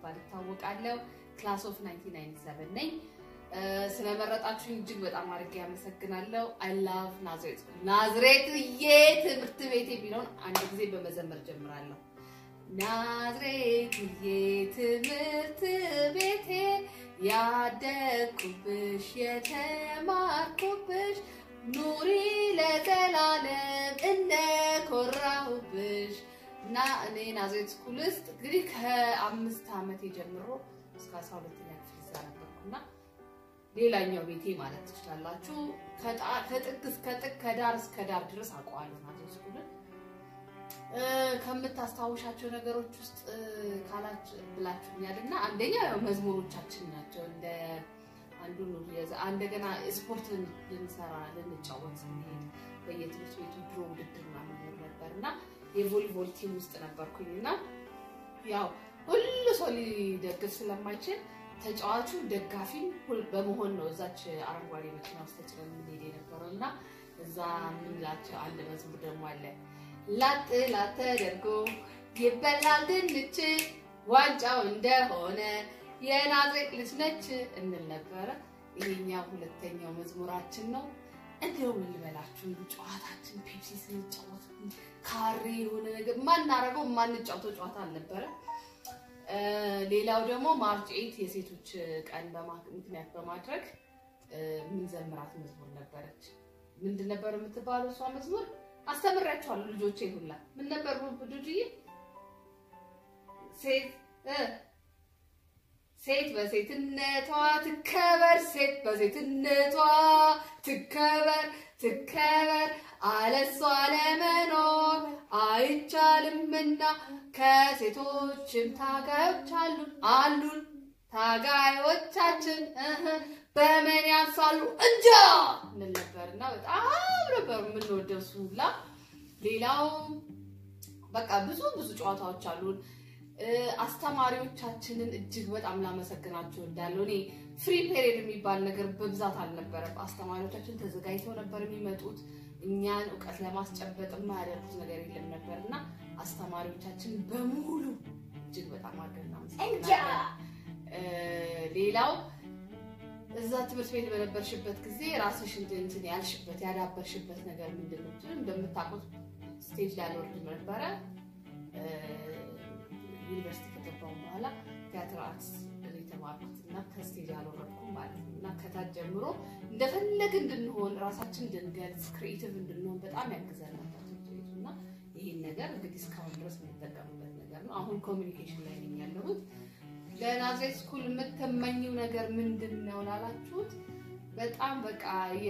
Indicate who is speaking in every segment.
Speaker 1: በመባል ይታወቃለሁ። ክላስ ኦፍ 1997 ነኝ። ስለመረጣችሁኝ እጅግ በጣም አድርጌ ያመሰግናለሁ። አይ ላቭ ናዝሬት ናዝሬትዬ ትምህርት ቤቴ ቢለውን አንድ ጊዜ በመዘመር ጀምራለሁ። ናዝሬትዬ ትምህርት ቤቴ ያደግኩብሽ የተማርኩብሽ ኑሪ ለዘላለም እንደኮራሁብሽ እና እኔ ናዝሬት ስኩል ውስጥ እንግዲህ ከአምስት ዓመት ጀምሮ እስከ አስራ ሁለተኛ ክፍል እዛ ነበርኩና ሌላኛው ቤቴ ማለት ትችላላችሁ። ከጥግ እስከ ጥግ ከዳር እስከ ዳር ድረስ አውቀዋለሁ ናዝሬት ስኩልን። ከምታስታውሻቸው ነገሮች ውስጥ ካላች ብላችሁኛል እና አንደኛ ያው መዝሙሮቻችን ናቸው። እንደ አንዱ እንደገና ስፖርት ልንሰራ ልንጫወት ስንሄድ በየትምህርት ቤቱ ድሮ ውድድር ምናምን ነበር እና የቮሊቦል ቲም ውስጥ ነበርኩኝ እና ያው ሁሉ ሰው ሊደግፍ ስለማይችል ተጫዋቹ ደጋፊም በመሆን ነው እዛች አረንጓዴ መኪና ውስጥ ተጭነን የምንሄድ የነበረው እና እዛ የምንላቸው አንድ መዝሙር ደግሞ አለ ላጥ ላጥ ተደርጎ ይበላል ድንች ዋንጫው እንደሆነ የናዝሬት ልጅ ነች እንል ነበረ። ይሄኛው ሁለተኛው መዝሙራችን ነው። እንዲያው ምን ልበላችሁ ጨዋታችን ፔፕሲ ስንጫወት ካሬ የሆነ ነገር ማናረገው ማንጫወተው ጨዋታ አልነበረ። ሌላው ደግሞ ማርች ኤይት የሴቶች ቀን ምክንያት በማድረግ ምንዘምራት መዝሙር ነበረች። ምንድን ነበር የምትባለው እሷ መዝሙር? አስተምሬያቸዋለሁ ልጆቼ ሁላ። ምን ነበር ዱድዬ? ሴት ሴት በሴትነቷ ትከበር፣ ሴት በሴትነቷ ትከበር ትከበር፣ አለሷ ለመኖር አይቻልምና ከሴቶችም ታጋዮች አሉን አሉን ታጋዮቻችን በምን ያንሳሉ እንጃ እንል ነበር እና በጣም ነበር የምንወደው እሱ ሁላ። ሌላው በቃ ብዙ ብዙ ጨዋታዎች አሉን። አስተማሪዎቻችንን እጅግ በጣም ላመሰግናቸው እንዳለው እኔ ፍሪ ፔሪድ የሚባል ነገር በብዛት አልነበረም። አስተማሪዎቻችን ተዘጋጅተው ነበር የሚመጡት እኛን እውቀት ለማስጨበጥ የማያደርጉት ነገር የለም ነበር እና አስተማሪዎቻችን በሙሉ እጅግ በጣም አድርገን እናመሰግናለን። ሌላው እዛ ትምህርት ቤት በነበርሽበት ጊዜ ራስሽ እንትን ያልሽበት ያዳበርሽበት ነገር ምንድን ነው? እንደምታውቁት ስቴጅ ላይ አልወርድም ነበረ። ዩኒቨርሲቲ ከገባሁ በኋላ ቲያትር አርትስ የተማርኩት እና ከስቴጅ አልወረድኩም ማለት ነው እና ከታች ጀምሮ እንደፈለግ እንድንሆን ራሳችን እንድንገልጽ ክሪኤቲቭ እንድንሆን በጣም ያግዘን ነበር ትምህርት ቤቱ እና ይህን ነገር እንግዲህ እስካሁን ድረስ የምንጠቀምበት ነገር ነው። አሁን ኮሚኒኬሽን ላይ ነኝ ያለሁት። ለናዝሬት ስኩል የምትመኘው ነገር ምንድን ነው ላላችሁት፣ በጣም በቃ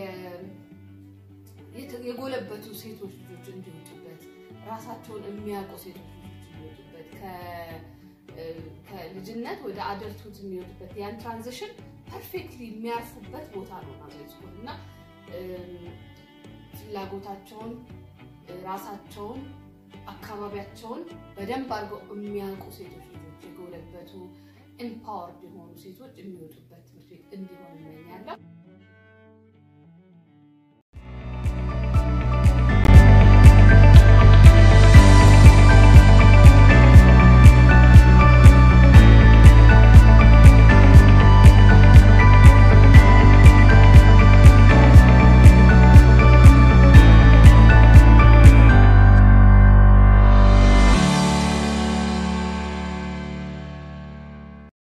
Speaker 1: የጎለበቱ ሴቶች ልጆች እንዲወጡበት፣ ራሳቸውን የሚያውቁ ሴቶች ልጆች እንዲወጡበት፣ ከልጅነት ወደ አደልቱት የሚወጡበት ያን ትራንዚሽን ፐርፌክትሊ የሚያርፉበት ቦታ ነው ናዝሬት ስኩል እና ፍላጎታቸውን፣ ራሳቸውን፣ አካባቢያቸውን በደንብ አድርገው የሚያውቁ ሴቶች ልጆች የጎለበቱ ኢምፓወርድ የሆኑ ሴቶች የሚወጡበት ትምህርት ቤት እንዲሆን እመኛለሁ።